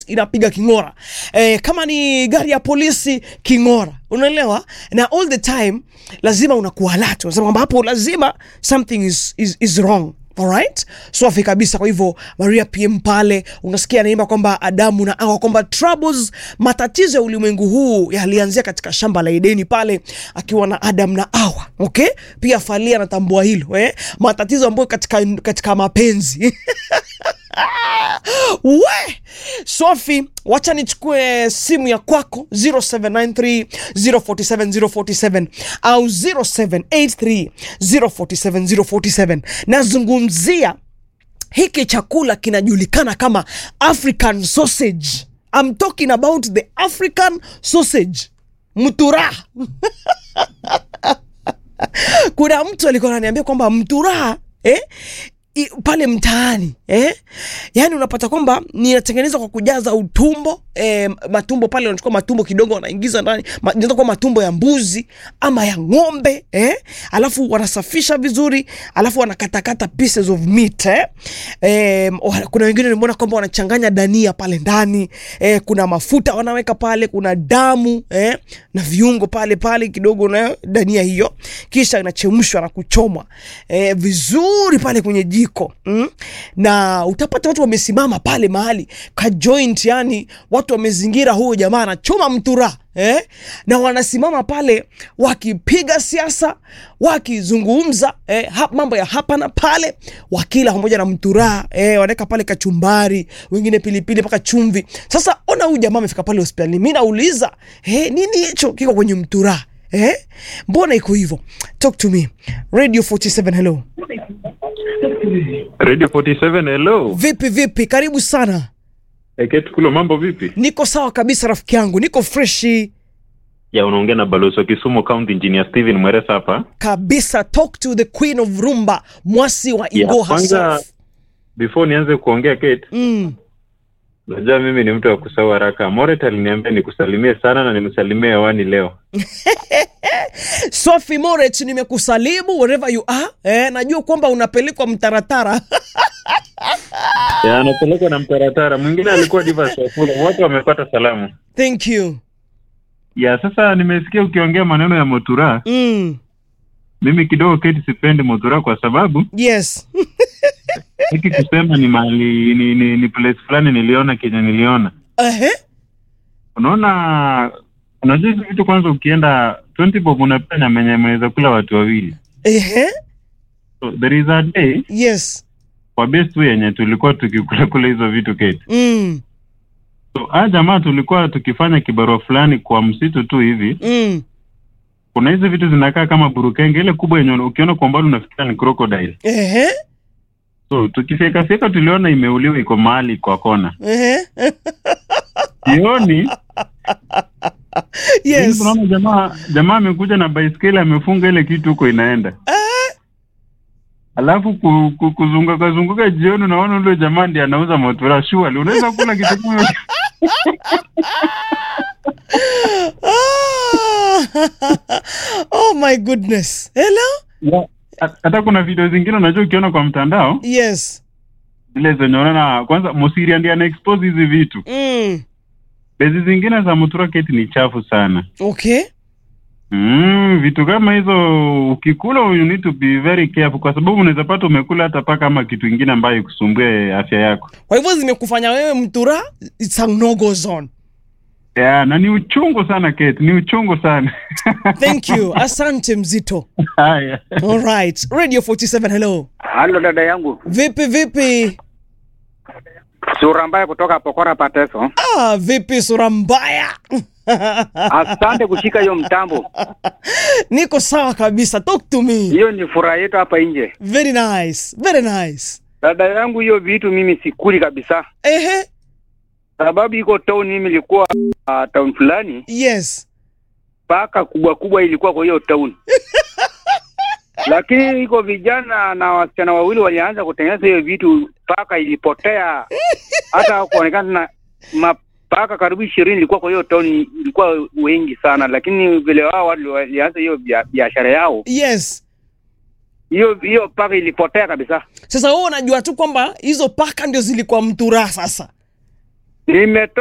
inapiga king'ora eh, kama ni gari ya polisi king'ora unaelewa na all the time lazima unakuwa alert unasema kwamba hapo lazima something is, is, is wrong alright safi kabisa kwa hivyo maria pm pale unasikia anaimba kwamba adamu na awa kwamba troubles matatizo ya ulimwengu huu yalianzia katika shamba la edeni pale akiwa na adam na awa okay pia falia anatambua hilo eh? matatizo ambayo katika, katika mapenzi we sofi wacha nichukue simu ya kwako 0793 047 047 au 0783 047 047 nazungumzia hiki chakula kinajulikana kama african sausage I'm talking about the african sausage mtura kuna mtu alikuwa ananiambia kwamba mtura eh? i, pale mtaani eh? yaani unapata kwamba ninatengenezwa kwa kujaza utumbo eh, matumbo pale wanachukua matumbo kidogo wanaingiza ndani ma, inaweza kuwa matumbo ya mbuzi ama ya ng'ombe eh? alafu wanasafisha vizuri alafu wanakatakata pieces of meat eh? Eh, kuna wengine nimeona kwamba wanachanganya dania pale ndani eh, kuna mafuta wanaweka pale kuna damu eh? na viungo pale pale kidogo na dania hiyo kisha inachemshwa na kuchomwa eh, vizuri pale kwenye jiko mm? na utapata watu wamesimama pale mahali ka joint yani watu wamezingira huyo jamaa anachoma mtura eh? na wanasimama pale wakipiga siasa wakizungumza eh, ha, mambo ya hapa na pale wakila pamoja na mturaa eh, wanaweka pale kachumbari wengine pilipili mpaka chumvi sasa ona huyu jamaa amefika pale hospitalini mi nauliza eh, nini hicho kiko kwenye mturaa eh? mbona iko hivyo talk to me radio 47 hello Radio 47 hello. vipi vipi karibu sana Eket kulo mambo vipi? niko sawa kabisa rafiki yangu niko freshi Ya unaongea na balozi wa Kisumu County Engineer Steven Mweresa hapa. kabisa talk to the queen of rumba mwasi wa Ya igo kwanza herself before nianze kuongea Kate, mm. najua mimi ni mtu wa kusahau haraka. Moret aliniambia nikusalimie sana na nimsalimie hewani leo. sofi moret nimekusalimu wherever you are eh, najua kwamba unapelekwa mtaratara Ya anapelekwa na mtaratara. Mwingine alikuwa Divas Wafula. Wote wamepata salamu. thank you Ya sasa nimesikia ukiongea maneno ya Motura. mm. Mimi kidogo Kate sipendi Motura kwa sababu yes hiki kusema ni mahali ni, ni, ni place fulani niliona kenye niliona. Ehe. unaona unajua hizi vitu kwanza ukienda 20 bob unapea nyama yenye mnaweza kula watu wawili Ehe. so there is a day yes kwa best way yenye tulikuwa tukikula kula hizo vitu kete mm. so haya jamaa tulikuwa tukifanya kibarua fulani kwa msitu tu hivi Mm. kuna hizi vitu zinakaa kama burukenge ile kubwa yenye ukiona kwa mbali unafikiria ni crocodile Ehe. so tukifyekafyeka tuliona imeuliwa iko mahali kwa kona Ehe. jioni yes tunaona jamaa jamaa amekuja na baiskeli amefunga ile kitu huko inaenda alafu ku, ku, kuzunguka zunguka jioni unaona ule jamaa ndiye anauza motora shuali unaweza kula kitu kama hicho? Ah. oh my goodness hello Ya, ha- hata kuna video zingine unajua ukiona kwa mtandao yes zile zenye unaona kwanza mosiria ndiye ana expose hizi vitu mm. bezi zingine za motora keti ni chafu sana okay mm, vitu kama hizo ukikula you need to be very careful kwa sababu unaweza pata umekula hata paka ama kitu ingine ambayo ikusumbue afya yako kwa hivyo zimekufanya wewe mtura it's a no-go zone ya na ni uchungu sana Kate, ni uchungu sana thank you asante mzito haya alright radio 47 hello Halo dada yangu, vipi vipi sura mbaya kutoka Pokora Pateso. ah, vipi sura mbaya Asante kushika hiyo mtambo, niko sawa kabisa talk to me hiyo ni furaha yetu hapa nje. very nice very nice Dada yangu, hiyo vitu mimi sikuli kabisa, ehe sababu iko town. Mimi ilikuwa uh, town fulani, yes paka kubwa kubwa ilikuwa kwa hiyo town lakini iko vijana na wasichana wawili walianza kutengeneza hiyo vitu, paka ilipotea, hata kuonekana na mapaka karibu ishirini ilikuwa kwa hiyo town, ilikuwa wengi sana, lakini vile wao watu walianza hiyo bia- biashara yao yes hiyo hiyo paka ilipotea kabisa. sasa wewe unajua tu kwamba hizo paka ndio zilikuwa mtura sasa Nimetoka